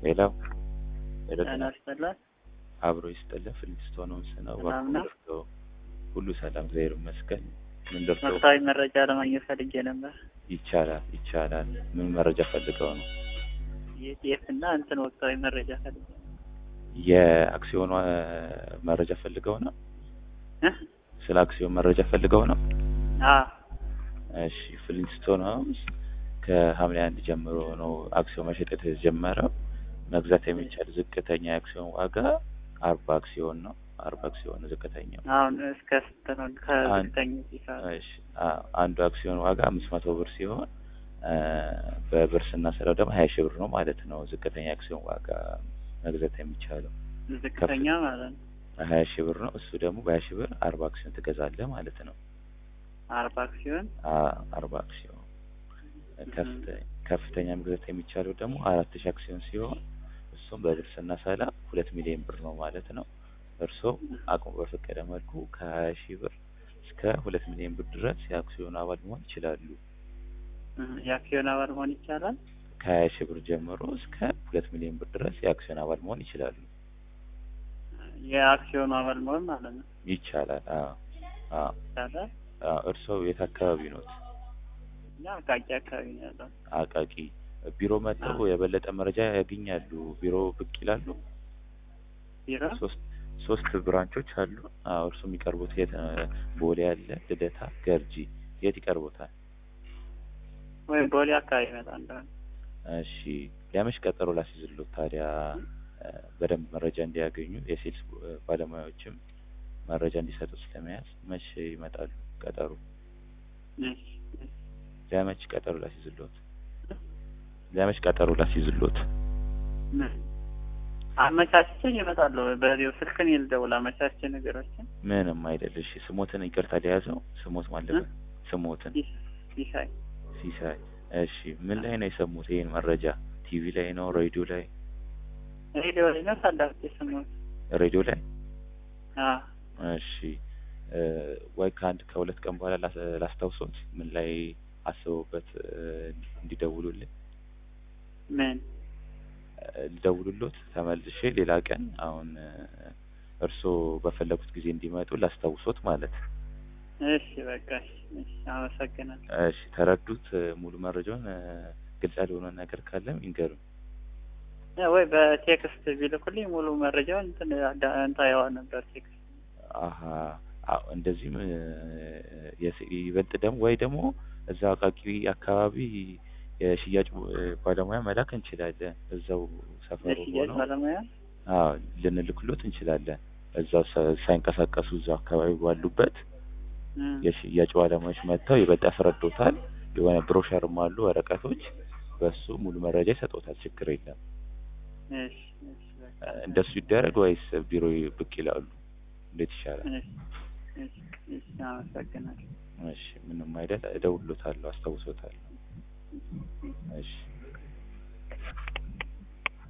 ሌላው ሌላው ጤና ይስጥልን። አብሮ ይስጥልን። ፍልስቶን ሆምስ ነው። ሰላም ነው? ደርሶ ሁሉ ሰላም እግዚአብሔር ይመስገን። ምን ደርሶ ወቅታዊ መረጃ ለማግኘት ፈልጌ ነበር። ይቻላል ይቻላል። ምን መረጃ ፈልገው ነው? የጤፍ እና እንትን ወቅታዊ መረጃ ፈልጌ ነው። የአክሲዮኗ መረጃ ፈልገው ነው? እ? ስለ አክሲዮን መረጃ ፈልገው ነው? አዎ እሺ ፍሊንስቶን ሆምስ ከሐምሌ አንድ ጀምሮ ነው አክሲዮን መሸጥ የተጀመረው። መግዛት የሚቻል ዝቅተኛ የአክሲዮን ዋጋ አርባ አክሲዮን ነው። አርባ አክሲዮን ዝቅተኛው። አሁን እስከ ስንት ነው? ከዝቅተኛ ሲሳብ እሺ አ- አንዱ አክሲዮን ዋጋ አምስት መቶ ብር ሲሆን አ፣ በብር ስናሰላው ደግሞ ሀያ ሺህ ብር ነው ማለት ነው። ዝቅተኛ አክሲዮን ዋጋ መግዛት የሚቻለው ዝቅተኛ ማለት ነው። ሀያ ሺህ ብር ነው። እሱ ደግሞ በሀያ ሺህ ብር አርባ አክሲዮን ትገዛለህ ማለት ነው። አርባ አክሲዮን አ- አርባ አክሲዮን ከፍተ- ከፍተኛ መግዛት የሚቻለው ደግሞ አራት ሺህ አክሲዮን ሲሆን እሱም በብር ስናሰላ ሁለት ሚሊዮን ብር ነው ማለት ነው። እርስዎ አቅሙ በፈቀደ መልኩ ከሀያ ሺህ ብር እስከ ሁለት ሚሊዮን ብር ድረስ የአክሲዮን አባል መሆን ይችላሉ። እ፣ የአክሲዮን አባል መሆን ይቻላል። ከሀያ ሺህ ብር ጀምሮ እስከ ሁለት ሚሊዮን ብር ድረስ የአክሲዮን አባል መሆን ይችላሉ። የአክሲዮኑ አባል መሆን ማለት ነው። ይቻላል። አዎ አዎ ይቻላል። አዎ። እርስዎ የት አካባቢ ኖት? እኛ አቃቂ አካባቢ ነው ያለው። አቃቂ ቢሮ መጥተው የበለጠ መረጃ ያገኛሉ። ቢሮ ብቅ ይላሉ። ቢሮ ሶስት ሶስት ብራንቾች አሉ። አዎ እርሱ የሚቀርቡት የት? ቦሌ አለ፣ ልደታ፣ ገርጂ። የት ይቀርቡታል? ወይ ቦሌ አካባቢ ይመጣ እንደሆነ እሺ ለመች ቀጠሮ ላስይዝሎት ታዲያ እ፣ በደንብ መረጃ እንዲያገኙ የሴልስ እ፣ ባለሙያዎችም መረጃ እንዲሰጡ ስለመያዝ መች ይመጣሉ? ቀጠሮ እሺ፣ እሺ። ለመች ቀጠሮ ላስይዝሎት? ለመች ቀጠሮ ላስይዝሎት? ምን አመቻችቼ እመጣለሁ። በዚሁ ስልክን ይልደውል አመቻችቼ ነገሮችን ምንም አይደል። እሺ ስሞትን ይቅርታ ሊያዘው ስሞት ማለት ስሞትን ይስ- ይሳይ ሲሳይ። እሺ ምን ላይ ነው የሰሙት ይሄን መረጃ? ቲቪ ላይ ነው? ሬዲዮ ላይ? ሬዲዮ ላይ ነው ሳዳምጥ የሰማሁት። ሬዲዮ ላይ። አዎ እሺ እ፣ ወይ ከአንድ ከሁለት ቀን በኋላ ላስ- ላስታውሶት ምን ላይ አስበውበት እ፣ እንዲደውሉልኝ ምን እ፣ ልደውሉሎት ተመልሼ ሌላ ቀን አሁን እ፣ እርስዎ በፈለጉት ጊዜ እንዲመጡ ላስታውሶት ማለት እሺ በቃ እሺ፣ እሺ አመሰግናለሁ። እሺ ተረዱት እ፣ ሙሉ መረጃውን እ፣ ግልጽ ያልሆነ ነገር ካለም ይንገሩኝ እ፣ ወይ በቴክስት ቢልኩልኝ ሙሉ መረጃውን እንትን አዳ- እንታየዋ ነበር ቴክስት አሀ አዎ እንደዚህም እ፣ የስ- ይበልጥ ደግሞ ወይ ደግሞ እዛ አቃቂ አካባቢ የሽያጭ እ፣ ባለሙያ መላክ እንችላለን። እዛው ሰፈሩ የሽያጭ ሆነው ባለሙያ አዎ ልንልክሎት እንችላለን። እዛው ሳ- ሳይንቀሳቀሱ እዛው አካባቢ ባሉበት እ፣ የሽያጭ ባለሙያዎች መጥተው ይበልጥ ያስረዱታል። የሆነ ብሮሸርም አሉ ወረቀቶች፣ በሱ ሙሉ መረጃ ይሰጡታል። ችግር የለም። እሺ፣ እሺ በቃ እንደሱ ይደረግ ወይስ ቢሮ ብቅ ይላሉ? እንዴት ይሻላል? እሺ፣ እሺ፣ እሺ አመሰግናለሁ። እሺ ምንም አይደል፣ እደውልሎታለሁ፣ አስታውሶታለሁ። እሺ